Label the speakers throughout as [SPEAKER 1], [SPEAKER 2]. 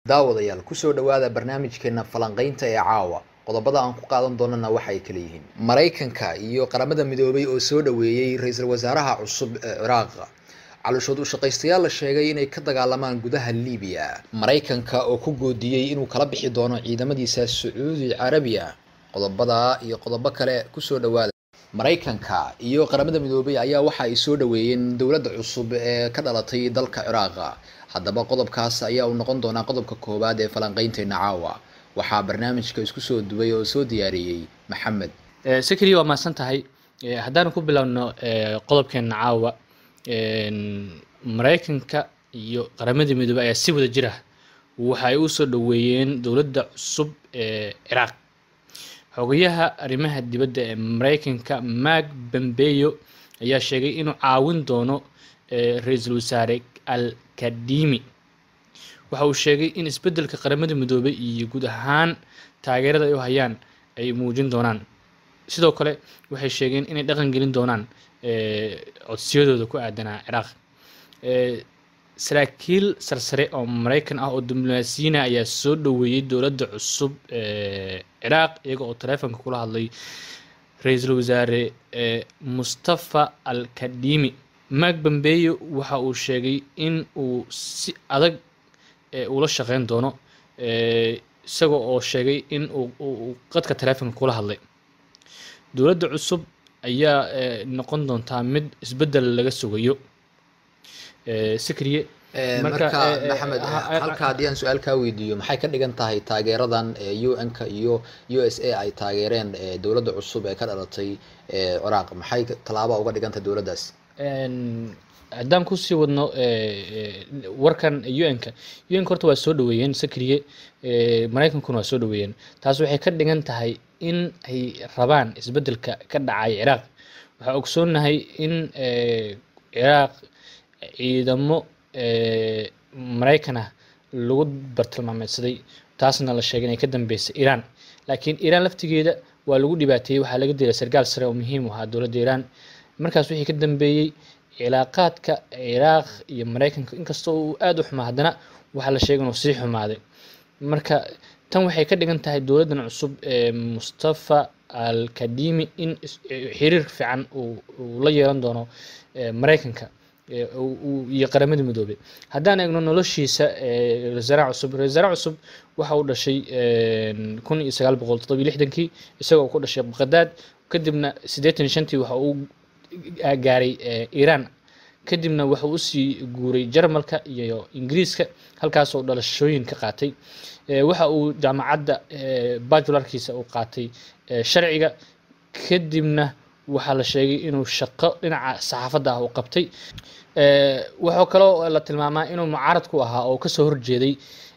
[SPEAKER 1] daawadayaal kusoo dhawaada barnaamijkeena falanqaynta ee caawa qodobada aan ku qaadan doonana waxa ay kala yihiin maraykanka iyo qaramada midoobay oo soo dhaweeyey ra-iisul wasaaraha cusub ee ciraaq calooshood u shaqaystayaal la sheegay inay ka dagaalamaan gudaha libiya maraykanka oo ku goodiyey inuu kala bixi doono ciidamadiisa sacuudi carabiya qodobada iyo qodobo kale kusoo dhawaada maraykanka iyo qaramada midoobay ayaa waxa ay soo dhaweeyeen dowladda cusub ee ka dhalatay dalka ciraaq haddaba qodobkaas ayaa uu noqon doonaa qodobka koowaad ee falanqaynteena caawa waxaa barnaamijka isku soo duway oo soo diyaariyey maxamed
[SPEAKER 2] sikriya waa mahadsan tahay haddaanu ku bilowno qodobkeena caawa maraykanka iyo qaramadii midoobey ayaa si wada jira waxa ay u soo dhaweeyeen dowladda cusub ee ciraaq xogayaha arrimaha dibadda ee maraykanka mark bambeyo ayaa sheegay inuu caawin doono ra-iisul wasaare al kadimi waxa uu sheegay in isbeddelka qaramada midoobay iyo guud ahaan taageerada ay u hayaan ay muujin doonaan sidoo kale waxay sheegeen inay dhaqan gelin doonaan codsiyadooda ku aadanaa ciraaq saraakiil sarsare oo maraykan ah oo diblomaasiyiina ayaa soo dhaweeyey dowladda cusub ee ciraaq iyaga oo taleefonka kula hadlay ra-iisul wasaare mustafa al kadimi mark bambeyo waxa uu sheegay in uu si adag ula shaqeyn doono isaga oo sheegay in uu qadka taleefonka kula hadlay dowladda cusub ayaa noqon doontaa mid isbeddel laga sugayo sikriye
[SPEAKER 1] marka maxamed halka haddii aan su-aal kaa weydiiyo maxay ka dhigan tahay taageeradan u n-ka iyo u s a ay taageereen dowladda cusub ee ka dhalatay ciraaq maxay tallaaba uga dhigan tahay dowladdaas
[SPEAKER 2] haddaan kusii wadno warkan u n-ka u n-ka horta waa soo dhaweeyeen sakriye maraykankuna waa soo dhaweeyeen taas waxay ka dhigan tahay in ay rabaan isbeddelka ka dhacay ciraaq waxaa ogsoonahay in ciraaq ciidamo maraykan ah lagu bartilmaameedsaday taasna la sheegay inay ka dambeysay iiraan laakiin iiraan laftigeeda waa lagu dhibaateeyey waxaa laga dilay sargaal sare oo muhiim u ahaa dowladda iiraan markaas wixii ka dambeeyey cilaaqaadka ciraaq iyo maraykanka inkastoo uu aada u xumaa haddana waxaa la sheegay inuu sii xumaaday marka tan waxay ka dhigan tahay dowladdan cusub ee mustafa al kadimi in xiriir fiican uu la yeelan doono maraykanka iyo qaramada midoobey haddaan eegno noloshiisa ra-iisul cusub ra-isul cusub waxa uu dhashay kun iyo sagaal boqol toddobiyo lixdankii isagoo ku dhashay baqdaad kadibna siddeetan iyo shantii waxa uu gaaray iiraan kadibna waxa uu usii guuray jarmalka iyo ingiriiska halkaasoo dhalashooyin ka qaatay waxa uu jaamacadda bajularkiisa uu qaatay sharciga kadibna waxaa la sheegay inuu shaqo dhinaca saxaafadda ah uu qabtay waxaa kaloo la tilmaamaa inuu mucaarad ku ahaa oo kasoo horjeeday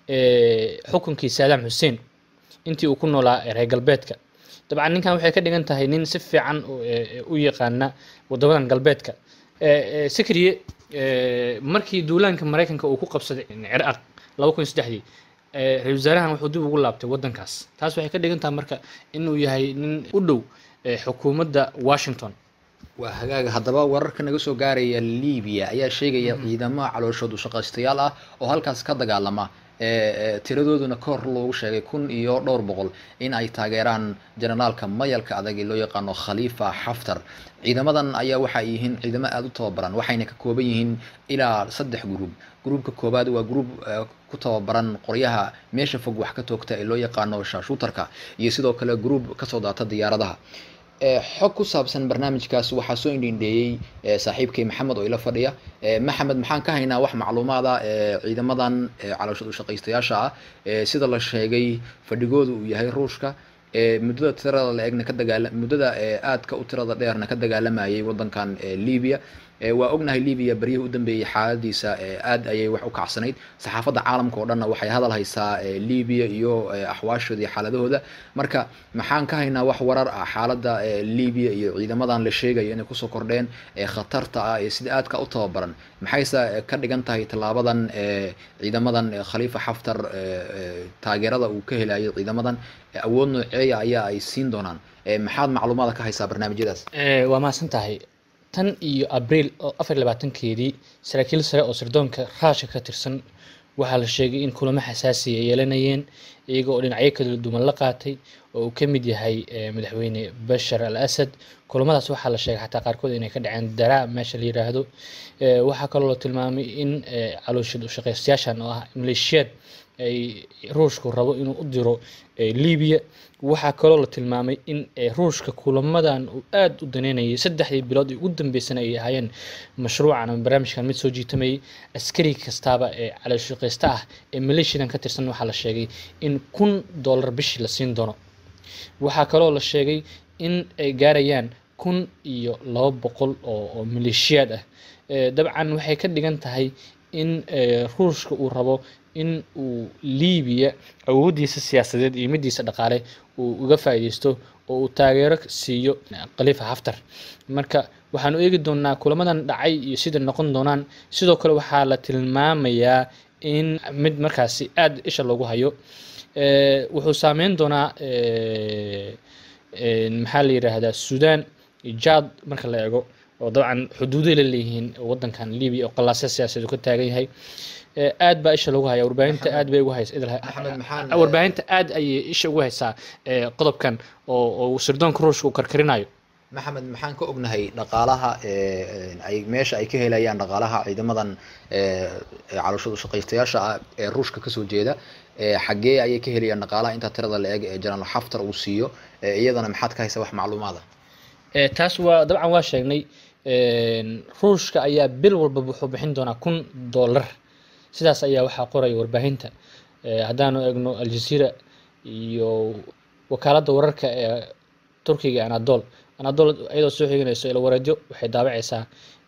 [SPEAKER 2] xukunkii saadaam xuseen intii uu ku noolaa reer galbeedka dabcan ninkan waxay ka dhigan tahay nin si fiican u yaqaana wadamadan galbeedka sikriye markii duulaanka maraykanka uu ku qabsaday ciraaq laba kun iyo saddexdii ra-isul wasaarahan wuxuu dib ugu laabtay waddankaas taas waxay ka dhigan tahay marka inuu yahay nin u dhow xukuumadda washington
[SPEAKER 1] waa hagaaga haddaba wararka naga soo gaaraya libiya ayaa sheegaya ciidamo calooshood u shaqaystayaal ah oo halkaas ka dagaalama tiradooduna ka hor loogu sheegay kun iyo dhowr boqol in ay taageeraan jenaraalka mayalka adag ee loo yaqaano khaliifa xaftar ciidamadan ayaa waxay yihiin ciidamo aada u tababaran waxayna ka kooban yihiin ilaa saddex gruub gruubka koowaad waa gruub ku tababaran qoryaha meesha fog wax ka toogta ee loo yaqaano shaashuutarka iyo sidoo kale gruub kasoo daata diyaaradaha xog ku saabsan barnaamijkaas waxaa soo indhindheeyey saaxiibkay maxamed oo ila fadhiya maxamed maxaan ka haynaa wax macluumaada ciidamadan calooshad ushaqaystayaasha ah sida la sheegay fadhigooda uu yahay ruushka muddada tirada la egna ka dagaala muddada aadka u tirada dheerna ka dagaalamayay waddankan libiya waa ognahay libiya beryihii u dambeeyey xaaladiisa aad ayay wax u kacsanayd saxaafadda caalamka oo dhanna waxay hadal haysaa libiya iyo axwaashooda iyo xaaladahooda marka maxaan ka haynaa wax warar ah xaaladda libiya iyo ciidamadan la sheegayo inay kusoo kordheen khatarta ah ee sida aadka u tababaran maxayse ka dhigan tahay tallaabadan ciidamadan khaliifa xaftar taageerada uu ka helayo ciidamadan awood nooceeya ayaa ay siin doonaan maxaad macluumaada ka haysaa barnaamijyadaas
[SPEAKER 2] waa mahadsan tahay tan iyo abriil oo afar labaatankeedii saraakiil sare oo sirdoonka raashka ka tirsan waxaa la sheegay in kulamo xasaasi ay yeelanayeen iyaga oo dhinacyo kala duwan la qaatay oo uu ka mid yahay madaxweyne bashar al asad kulamadaas waxaa la sheegay xataa qaarkood inay ka dhaceen daraa meesha la yiraahdo waxaa kaloo la tilmaamay in calooshid ushaqaystayaashan oo ah maleeshiyaad ay ruushku rabo inuu u diro libiya waxaa kaloo la tilmaamay in ruushka kulamadan uu aada u daneynayay saddexdii bilood ee ugu dambeysana ay ahaayeen mashruucan ama barnaamijkan mid soo jiitamayay askari kastaaba ee calooshaqaysta ah ee maleeshiyadan ka tirsan waxaa la sheegay in kun dollar bishii la siin doono waxaa kaloo la sheegay in ay gaarayaan kun iyo laba boqol oo maleeshiyaad ah dabcan waxay ka dhigan tahay in ruushka uu rabo in uu libiya awooddiisa siyaasadeed iyo middiisa dhaqaale uu uga faa'iideysto oo uu taageero siiyo khaliifa haftar marka waxaanu eegi doonaa kulamadan dhacay iyo sida noqon doonaan sidoo kale waxaa la tilmaamayaa in mid markaasi aada isha loogu hayo wuxuu saameyn doonaa maxaa la yiraahdaa sudan jad marka la eego oo dabcan xuduuday la leeyihiin wadankan libiya oo qalaasya siyaasadeed ka taagan yahay aad baa isha lagu haya warbaahinta aad bay ugu haysa warbaahinta aad ayay isha ugu haysaa qodobkan oo oo sirdoonka ruushka uu karkarinayo
[SPEAKER 1] maxamed maxaan ka ognahay dhaqaalaha ay meesha ay ka helayaan dhaqaalaha ciidamadan calooshadu shaqaystayaasha ah ee ruushka kasoo jeeda xaggee ayay ka helayaan dhaqaalaha inta tirada la eg ee jenaraal xaftar uu siiyo iyadana maxaad ka haysa wax macluumaada
[SPEAKER 2] taas waa dabcan waa sheegnay ruushka ayaa bil walba wuxuu bixin doonaa kun dollar sidaas ayaa waxaa qoraya warbaahinta haddaanu eegno aljazeera iyo wakaaladda wararka ee turkiga anadol anadol iyadoo soo xiganayso ilawareedyo waxay daabacaysaa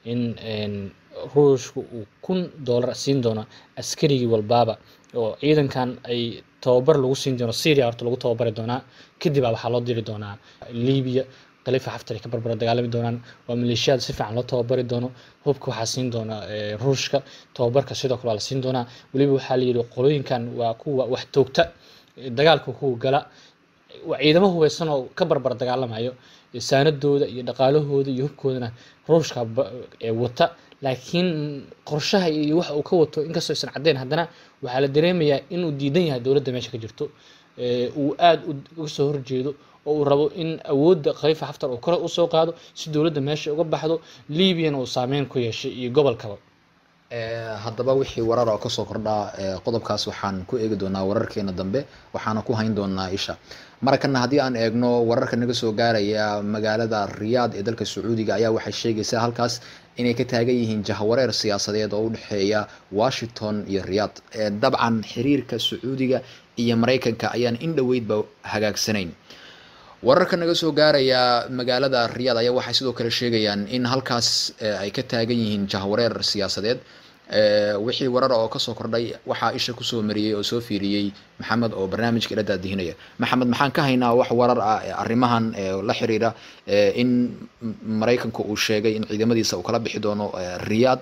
[SPEAKER 2] in ruushku uu kun dollar siin doono askarigii walbaaba oo ciidankan ay tababar lagu siin doono syria horta lagu tababari doonaa kadibaa waxaa loo diri doonaa libiya khaliifa xaftar ay ka barbara dagaalami doonaan waa maleeshiyaad si fiican loo tababari doono hubka waxaa siin doona ruushka tababarka sidoo kale waa la siin doonaa weliba waxaa la yidhi qolooyinkan waa kuwa wax toogta dagaalka kuwa gala waa ciidamo hubeysan oo ka barbar dagaalamayo saanadooda iyo dhaqaalahooda iyo hubkoodana ruushka wata laakiin qorshaha iyo waxa uu ka wato inkastoo aysan caddeyn haddana waxaa la dareemayaa inuu diidan yahay dowladda meesha ka jirto uu aada uga soo horjeedo oo uu rabo in awoodda khaliifa xaftar uu kore usoo qaado si dowladda meesha uga baxdo libyana uu saameyn ku yeeshay iyo gobolkaba
[SPEAKER 1] haddaba wixii warar oo kasoo kordhaa qodobkaas waxaan ku eegi doonaa wararkeena dambe waxaana ku hayn doonaa isha markana haddii aan eegno wararka naga soo gaaraya magaalada riyaad ee dalka sacuudiga ayaa waxay sheegaysaa halkaas inay ka taagan yihiin jahwareer siyaasadeed oo u dhexeeya washington iyo riyaad dabcan xiriirka sacuudiga iyo maraykanka ayaan in dhoweydba hagaagsanayn wararka naga soo gaaraya magaalada riyaad ayaa waxay sidoo kale sheegayaan in halkaas ay ka taagan yihiin jahwareer siyaasadeed wixii warar oo kasoo kordhay waxaa isha kusoo mariyey oo soo fiiriyey maxamed oo barnaamijka ila daadihinaya maxamed maxaan ka haynaa wax warar ah arrimahan la xiriira in maraykanku uu sheegay in ciidamadiisa uu kala bixi doono riyaad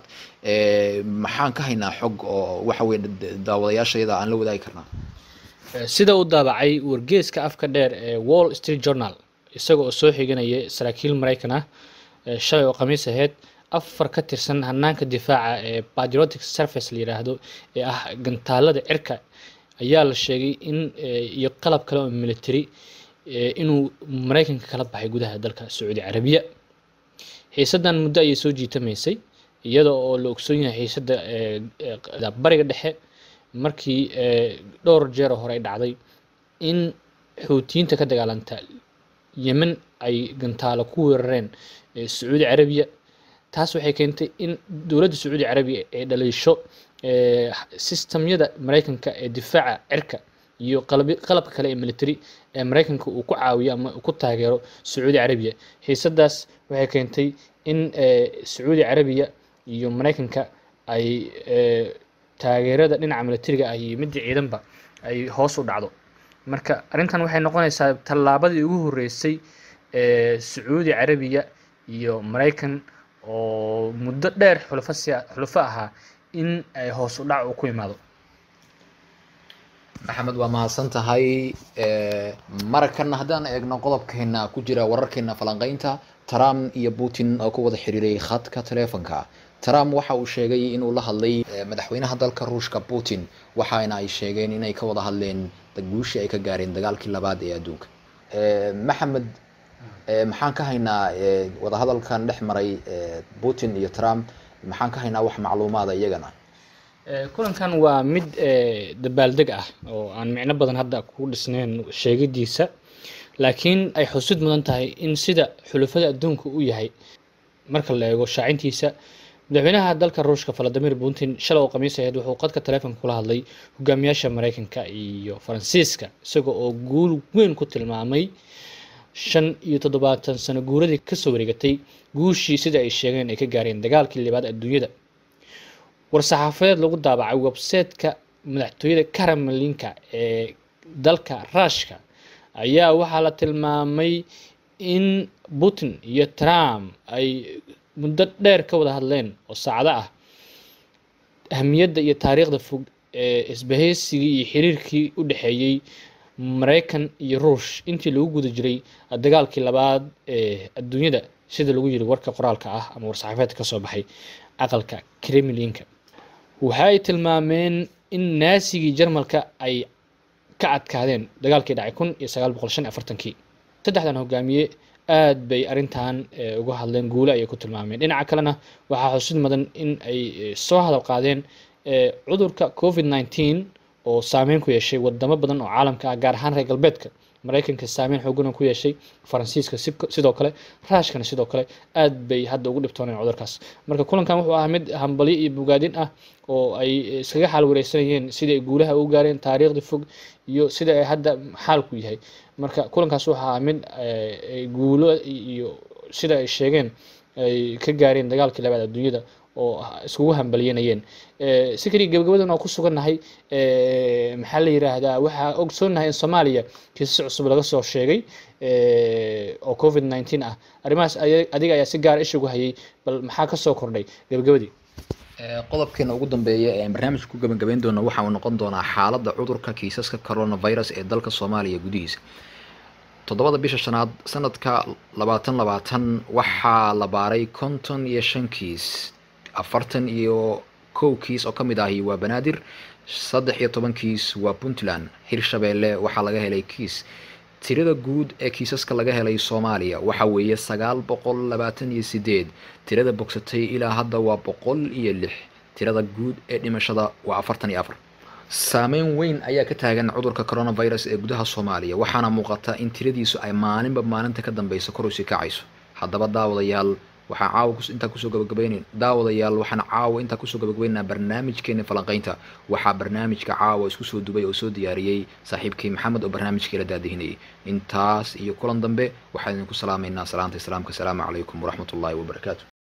[SPEAKER 1] maxaan ka haynaa xog oo waxa weye daawadayaashayada aan la wadaagi karnaa
[SPEAKER 2] sida uu daabacay wargeeska afka dheer ee wall street journal isaga oo soo xiganaya saraakiil maraykan ah shalay oo khamiis aheyd afar ka tirsan hanaanka difaaca ee patriotic service la yiraahdo ee ah gantaalada cirka ayaa la sheegay in iyo qalab kale oo military inuu maraykanka kala baxay gudaha dalka sacuudi carabiya xiisadan muddo ayay soo jiitamaysay iyada oo la ogsoon yahay xiisada bariga dhexe markii dhowr jeer hore ay dhacday in xuutiyiinta ka dagaalanta yemen ay gantaalo ku weerareen sacuudi carabiya taas waxay keentay in dowladda sacuudi carabiya ay dhaliisho sistamyada maraykanka ee difaaca cirka iyo qalabka kale ee military ee maraykanka uu ku caawiyo ama ku taageero sacuudi carabiya xiisadaas waxay keentay in sacuudi carabiya iyo maraykanka ay taageerada dhinaca militariga ah iyo midda ciidanba ay hoos u dhacdo marka arrintan waxay noqonaysaa tallaabadii ugu horreysay ee sacuudi carabiya iyo maraykan oo muddo dheer xulufo siya xulufo ahaa in ay hoos u dhac uu ku imaado
[SPEAKER 1] maxamed waa mahadsan tahay markana haddaan eegno qodobkeena ku jira wararkeena falanqeynta trump iyo putin oo ku wada xiriiray khadka teleefonka trump waxa uu sheegay inuu la hadlay madaxweynaha dalka ruushka putin waxaana ay sheegeen inay ka wada hadleen guushii ay ka gaareen dagaalkii labaad ee adduunka maxamed maxaan ka haynaa wadahadalkan dhex maray putin iyo trump maxaan ka haynaa wax macluumaada iyagana
[SPEAKER 2] kulankan waa mid dabaaldeg ah oo aan micno badan hadda ku dhisnayn sheegidiisa laakiin ay xusid mudan tahay in sida xulufada adduunka u yahay marka la eego shaacintiisa madaxweynaha dalka ruushka valadimir putin shalay oo khamiis aheyd wuxuu qadka taleefonka kula hadlay hogaamiyaasha mareykanka iyo faransiiska isaga oo guul weyn ku tilmaamay shan iyo toddobaatan sano guuradii kasoo wareegatay guushii sida ay sheegeen ay ka gaareen dagaalkii libaad adduunyada war-saxaafadeed lagu daabacay websayteka madaxtooyada karamalinka ee dalka ruushka ayaa waxaa la tilmaamay in putin iyo trump ay muddo dheer ka wada hadleen oo saacdo ah ahamiyadda iyo taariikhda fog ee isbahaysigii iyo xiriirkii u dhexeeyey mareykan iyo ruush intii lagu guda jiray dagaalkii labaad ee adduunyada sida lagu yiri warka qoraalka ah ama war-saxaafeedka kasoo baxay aqalka kremlinka waxa ay tilmaameen in naasigii jarmalka ay ka adkaadeen dagaalkii dhacay kun iyo sagaal boqol shan iyo afartankii saddexdan hogaamiye aad bay arrintan uga hadleen guule ayay ku tilmaameen dhinaca kalena waxaa xusid mudan in ay soo hadal qaadeen cudurka covid nineteen oo saameyn ku yeeshay wadamo badan oo caalamka ah gaar ahaan reer galbeedka mareykanka saameyn xoogana ku yeeshay faransiiska sidoo kale raashkana sidoo kale aad bay hadda ugu dhibtooneen cudurkaas marka kulankan wuxuu ahaa mid hambalyo iyo bogaadin ah oo ay iskaga xaal wareysanayeen sida ay guulaha u gaareen taariikhda fog iyo sida ay hadda xaalku yahay marka kulankaas wuxuu ahaa mid guulo iyo sida ay sheegeen ay ka gaareen dagaalkii labaad adduunyada oo iskugu hambalyanayeen si kaliya gabagabadan oo ku sugannahay maxaa la yiraahdaa waxaa ogsoonnahay in soomaaliya kiisas cusub laga soo sheegay oo covid nineteen ah arrimahaas adiga ayaa si gaara isha ugu hayay bal maxaa kasoo kordhay gabagabadii
[SPEAKER 1] qodobkeena ugu dambeeya ee barnaamijka ku gabagabeyn doona waxa uu noqon doonaa xaaladda cudurka kiisaska coronavirus ee dalka soomaaliya gudihiisa toddobada bisha shanaad sanadka labaatan labaatan waxaa la baaray konton iyo shan kiis afartan iyo kow kiis oo ka mid ahi waa banaadir saddex iyo toban kiis waa puntland hirshabeelle waxaa laga helay kiis tirada guud ee kiisaska laga helay soomaaliya waxa weeye sagaal boqol labaatan iyo sideed tirada bogsatay ilaa hadda waa boqol iyo lix tirada guud ee dhimashada waa afartan iyo afar saameyn weyn ayaa ka taagan cudurka coronavirus ee gudaha soomaaliya waxaana muuqata in tiradiisu ay maalinba maalinta ka dambeysa kor usii kacayso haddaba daawadayaal waxaan caawa intaa kusoo gabagabaynayn daawadayaal waxaan caawa intaa kusoo gabagabaynaynaa barnaamijkeena falanqaynta waxaa barnaamijka caawa isku soo dubay oo soo diyaariyey saaxiibkii maxamed oo barnaamijkii la daadihinayay intaas iyo kulan dambe waxaan idinku salaamaynaa salaanta islaamka asalaamu calaykum waraxmat ullaahi wabarakaatu